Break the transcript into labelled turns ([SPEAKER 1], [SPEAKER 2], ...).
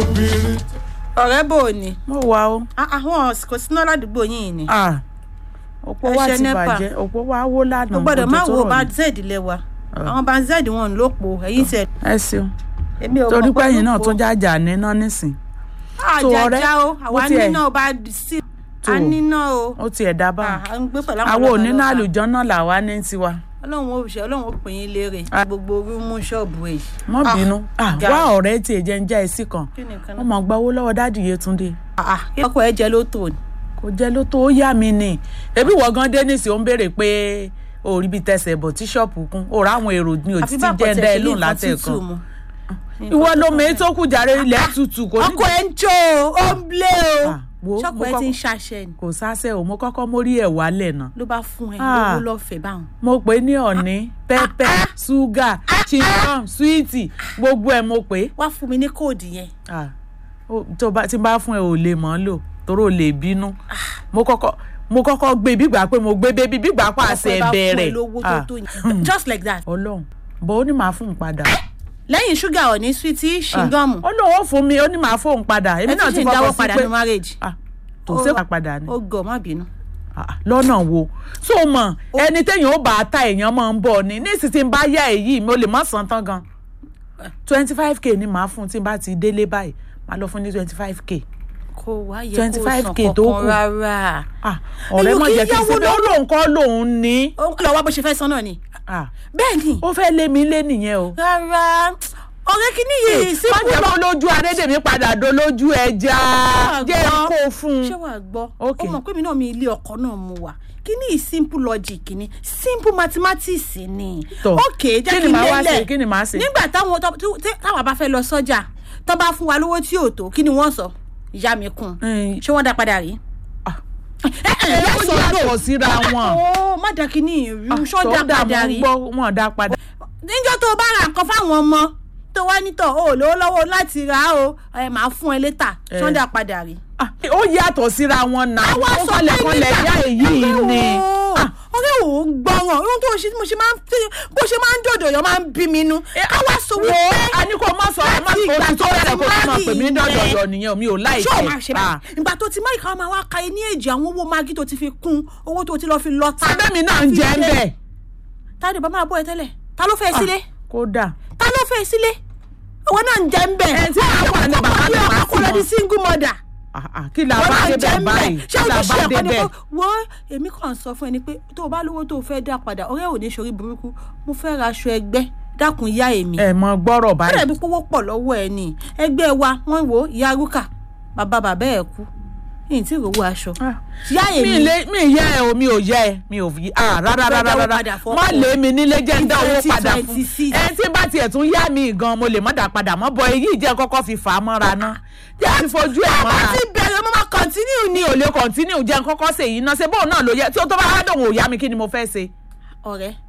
[SPEAKER 1] obìnrin.
[SPEAKER 2] ọ̀rẹ́ bò ó ni
[SPEAKER 3] mo wà o
[SPEAKER 2] Ah, àwọn kò síná ládùúgbò yìí ni
[SPEAKER 3] Ah, òpó
[SPEAKER 2] Ẹ
[SPEAKER 3] wa
[SPEAKER 2] ṣe
[SPEAKER 3] ti
[SPEAKER 2] NEPA.
[SPEAKER 3] bàjẹ́ òpó wa wó lánàá
[SPEAKER 2] mo gbọ́dọ̀
[SPEAKER 3] òjò
[SPEAKER 2] má
[SPEAKER 3] tó
[SPEAKER 2] wo
[SPEAKER 3] rọ̀
[SPEAKER 2] bá
[SPEAKER 3] ni.
[SPEAKER 2] z lẹ́wà àwọn bá z wọn ló po ẹ̀yìn tẹ̀
[SPEAKER 3] ẹ ṣeun
[SPEAKER 2] èmi ò
[SPEAKER 3] torí
[SPEAKER 2] mọ̀
[SPEAKER 3] pé ẹ̀yin náà
[SPEAKER 2] ló
[SPEAKER 3] tó
[SPEAKER 2] po.
[SPEAKER 3] jájà níná nísìn tó ọ̀rẹ́,
[SPEAKER 2] àjàjà o àwa
[SPEAKER 3] bó tiẹ̀-
[SPEAKER 2] níná o bá sí
[SPEAKER 3] tó.
[SPEAKER 2] a níná o
[SPEAKER 3] ó tiẹ̀ dá báwọn
[SPEAKER 2] Ah, à ń gbé pẹ̀lú àwọn
[SPEAKER 3] àwọn
[SPEAKER 2] ọlọ́pàá
[SPEAKER 3] onínà
[SPEAKER 2] lọ́pàá.
[SPEAKER 3] àlùjọ náà làwa ní tiwa
[SPEAKER 2] ọlọ́run ó ṣe ọlọ́run ó pè yín léèrè
[SPEAKER 3] Ah.
[SPEAKER 2] gbogbo rúmú ṣọ́ọ̀bù ẹ̀.
[SPEAKER 3] mọ́
[SPEAKER 2] Ah,
[SPEAKER 3] bínú Ah,
[SPEAKER 2] ga.
[SPEAKER 3] wá ọ̀rẹ́ tiẹ̀ jẹ́ ń já ẹsì kan
[SPEAKER 2] kí ni nǹkan
[SPEAKER 3] wọ́n
[SPEAKER 2] náà.
[SPEAKER 3] mọ̀ gba owó lọ́wọ́ dáàdì Yétúndé
[SPEAKER 2] ọkọ̀ ẹ jẹ ló tò ní.
[SPEAKER 3] kò jẹ́ ló tó yá mi ni ebi wọ́n gan dé nísìnyí ó ń béèrè pé o rí bí tẹsẹ̀ bọ̀ tí ṣọ́ọ̀pù kún o rà àwọn èrò ní òtí tí jẹ́ ń dá ẹ lóhùn látẹ̀kan ìwọ ló mọ èyí tó kù jàre ilẹ̀ tutù kò ní.
[SPEAKER 2] ọkọ̀ ẹ ń jó o ó ń blé o
[SPEAKER 3] Ah, wo,
[SPEAKER 2] ṣọ́ọ̀kọ̀
[SPEAKER 3] mo
[SPEAKER 2] ẹ ti ń
[SPEAKER 3] kọ́kọ́-
[SPEAKER 2] ṣàṣẹ ni
[SPEAKER 3] kò sáṣẹ́ o mo kọ́kọ́ mórí ẹ̀ wálẹ̀ náà
[SPEAKER 2] ló bá fún ẹ
[SPEAKER 3] Ah.
[SPEAKER 2] lówó lọ́fẹ̀ẹ́ báwọn.
[SPEAKER 3] mo pè é ní ọ̀ní pẹ́pẹ́ ṣúgà chincom súwìtì gbogbo ẹ̀ mo pè é
[SPEAKER 2] wá fún mi ní kóòdù yẹn
[SPEAKER 3] Ah, ó- tó bá tí n bá fún ẹ ò lè mọ́ lò torí ò lè bínú mo kọ́kọ́ mo kọ́kọ́ gbé bígbà pé mo gbé bébí bígbà pàṣẹ
[SPEAKER 2] ọkọ̀ ẹ bá fún ẹ
[SPEAKER 3] bẹ̀rẹ̀
[SPEAKER 2] lówó tó
[SPEAKER 3] Ah,
[SPEAKER 2] tó yẹn just like that.
[SPEAKER 3] ọlọ́run bó ó ní màá fún un padà
[SPEAKER 2] lẹ́yìn ṣúgà ọ̀ní swíìtì ṣìngọ́ọ̀mù
[SPEAKER 3] ó lóun ó fún mi ó ní màá fóun padà èmi
[SPEAKER 2] ẹ
[SPEAKER 3] náà
[SPEAKER 2] tún
[SPEAKER 3] ti
[SPEAKER 2] ṣì ń dáwọ́
[SPEAKER 3] fọkàn sí
[SPEAKER 2] padà
[SPEAKER 3] pé
[SPEAKER 2] ní marriage
[SPEAKER 3] Ah, tó
[SPEAKER 2] Ó-
[SPEAKER 3] ṣe padà ni
[SPEAKER 2] ó gọ̀ má bínú.
[SPEAKER 3] Ah, lọ́nà wo so mọ̀ ẹni téèyàn ó bá a ta èèyàn máa ń bọ̀ ni ní ìsìn tí n bá yá èyí mo lè má san tán gan twenty five k ni màá fún tí n bá ti délé báyìí màá lọ fún ní twenty five k
[SPEAKER 2] kò wá yẹ kó
[SPEAKER 3] 25K
[SPEAKER 2] san
[SPEAKER 3] tó
[SPEAKER 2] kankan
[SPEAKER 3] kù.
[SPEAKER 2] rárá.
[SPEAKER 3] Ah, ọ̀rẹ́
[SPEAKER 2] Èyí
[SPEAKER 3] mọ̀
[SPEAKER 2] kì í
[SPEAKER 3] jẹ́ kí n
[SPEAKER 2] yáwó
[SPEAKER 3] ṣe bí ó lóun kọ́ lòun ní
[SPEAKER 2] ó lọ wá bó ṣe fẹ́ san náà ni.
[SPEAKER 3] Ah,
[SPEAKER 2] bẹ́ẹ̀ ni
[SPEAKER 3] ó fẹ́ lé mi lé nìyẹn o
[SPEAKER 2] rárá ọ̀rẹ́ kìíní yìí
[SPEAKER 3] má
[SPEAKER 2] sípò
[SPEAKER 3] jẹ́ kó lójú adédèmí padà do lójú ẹja
[SPEAKER 2] Wàá
[SPEAKER 3] jẹ́
[SPEAKER 2] gbọ́.
[SPEAKER 3] kó fún
[SPEAKER 2] ṣé
[SPEAKER 3] un
[SPEAKER 2] wàá gbọ́
[SPEAKER 3] Ok.
[SPEAKER 2] ó mọ̀ pé mi náà mi ilé ọkọ náà mu wà kíní yìí simple logic ni simple mathematics ni
[SPEAKER 3] Tọ́,
[SPEAKER 2] ok jẹ́
[SPEAKER 3] kí
[SPEAKER 2] kí
[SPEAKER 3] ni
[SPEAKER 2] n
[SPEAKER 3] màá wá
[SPEAKER 2] lélẹ̀
[SPEAKER 3] ṣe kí ni màá ṣe
[SPEAKER 2] nígbà táwọn tó- tó- tí- táwa bá fẹ́ lọ sọ́jà tó bá fún wa lówó tí ò tó kí ni wọ́n sọ ìyá mi kún
[SPEAKER 3] Mm.
[SPEAKER 2] ṣé wọ́n dá padà rí.
[SPEAKER 3] Ah.
[SPEAKER 2] ẹ ẹ
[SPEAKER 3] ẹ
[SPEAKER 2] yẹ
[SPEAKER 3] ó
[SPEAKER 2] sọ
[SPEAKER 3] yàtọ̀ síra wọn
[SPEAKER 2] ó má dá kíní ìrú ṣọ́ dá
[SPEAKER 3] tó dà
[SPEAKER 2] padà
[SPEAKER 3] mọ́
[SPEAKER 2] rí
[SPEAKER 3] gbọ́ wọn dá padà
[SPEAKER 2] níjọ́ tó o bá ra nǹkan fáwọn ọmọ tó wá nítọ̀ o ò lówó lọ́wọ́ láti rà á o ẹ máa fún ẹ létà
[SPEAKER 3] Eh.
[SPEAKER 2] ṣọ́ dá padà rí.
[SPEAKER 3] Ah, ó yàtọ̀ síra wọn náà
[SPEAKER 2] àwa
[SPEAKER 3] ó
[SPEAKER 2] sọ
[SPEAKER 3] kọlẹ̀
[SPEAKER 2] pé
[SPEAKER 3] kọlẹ̀
[SPEAKER 2] nígbà
[SPEAKER 3] yá èyí ni Ah,
[SPEAKER 2] ọ̀rẹ́ ò ń gbọ́ràn ohun tó ṣe mo ṣe máa ń fi bó ṣe máa ń dòdò yọ máa ń bí mi nú káwá sọ
[SPEAKER 3] wo
[SPEAKER 2] wípé
[SPEAKER 3] a ní kó má sọ ẹ má
[SPEAKER 2] láti
[SPEAKER 3] sọ
[SPEAKER 2] ìgbà
[SPEAKER 3] oṣù tó
[SPEAKER 2] tó
[SPEAKER 3] bẹ̀rẹ̀
[SPEAKER 2] ti
[SPEAKER 3] kó tó máa pè mí
[SPEAKER 2] marry
[SPEAKER 3] dọ̀dọ̀dọ̀ nìyẹn mi ò láì
[SPEAKER 2] ṣé o máa ṣe báyìí ìgbà tó ti máyì káwọn máa wá ka ní èjì àwọn owó magi tó ti fi kún owó tó ti lọ fi lọ ta
[SPEAKER 3] sábẹ́mi náà ń jẹ́ ń bẹ̀
[SPEAKER 2] táde bá máa bọ́ ẹ tẹ́lẹ̀ ta ló fẹ́ sílé
[SPEAKER 3] kódà
[SPEAKER 2] ta ló fẹ́ sílé owó náà ń jẹ́ ń bẹ̀
[SPEAKER 3] Ẹ tí àwọn wà ní bàbá mi máa
[SPEAKER 2] kó lọ
[SPEAKER 3] fún
[SPEAKER 2] di
[SPEAKER 3] wọn.
[SPEAKER 2] single mother
[SPEAKER 3] Ah, ah, kí la
[SPEAKER 2] wọ́n
[SPEAKER 3] bá
[SPEAKER 2] náà
[SPEAKER 3] dé
[SPEAKER 2] jẹ́
[SPEAKER 3] bẹ̀
[SPEAKER 2] ń
[SPEAKER 3] báyìí
[SPEAKER 2] bẹ̀ ṣé
[SPEAKER 3] kí
[SPEAKER 2] o
[SPEAKER 3] la
[SPEAKER 2] ti
[SPEAKER 3] bá
[SPEAKER 2] ṣe
[SPEAKER 3] dé
[SPEAKER 2] ẹ̀kọ́ ni
[SPEAKER 3] bẹ̀
[SPEAKER 2] pé wọ́n èmi kàn sọ fún ẹni pé tó o bá lówó tó o fẹ́ dá padà ọ̀rẹ́ ò ní sori burúkú mo fẹ́ ra aṣọ ẹgbẹ́ dákun yá èmi
[SPEAKER 3] ẹ mọ gbọ́rọ̀
[SPEAKER 2] bẹ́ẹ̀
[SPEAKER 3] báyìí
[SPEAKER 2] bí pówó pọ̀ lọ́wọ́ ẹ ní ẹgbẹ́ wa wọ́n wo ìyá rúkà bàbá bàbá ẹ̀ kú yìí tí ìrówó aṣọ
[SPEAKER 3] Ah,
[SPEAKER 2] yá
[SPEAKER 3] mi
[SPEAKER 2] èmi
[SPEAKER 3] lè mi yẹ ẹ o mi ò yẹ ẹ mi ò fi ah rárá
[SPEAKER 2] Fẹ́
[SPEAKER 3] rárá
[SPEAKER 2] dáwó
[SPEAKER 3] rárá
[SPEAKER 2] padà fọ́kọ.
[SPEAKER 3] má lé mi nílé jẹ́ ń dá owó padà fún
[SPEAKER 2] 2026.
[SPEAKER 3] ẹ tí bá tiẹ̀ tún yá mi gan mo lè má dá padà mọ́ bọ èyí jẹ́ kọ́kọ́ fi fà á mọ́ra ná jẹ́ àti fojú ẹ̀
[SPEAKER 2] bá
[SPEAKER 3] mọ́ra
[SPEAKER 2] ti bẹ̀rẹ̀ mo máa continue
[SPEAKER 3] mi ò lè kọ̀ntínú jẹ́ kọ́kọ́ ṣe èyí náà ṣe bóun náà ló yẹ tí ó tó bá wá dòun ò yá mi kí ni mo fẹ́ ṣe.
[SPEAKER 2] ọ̀rẹ́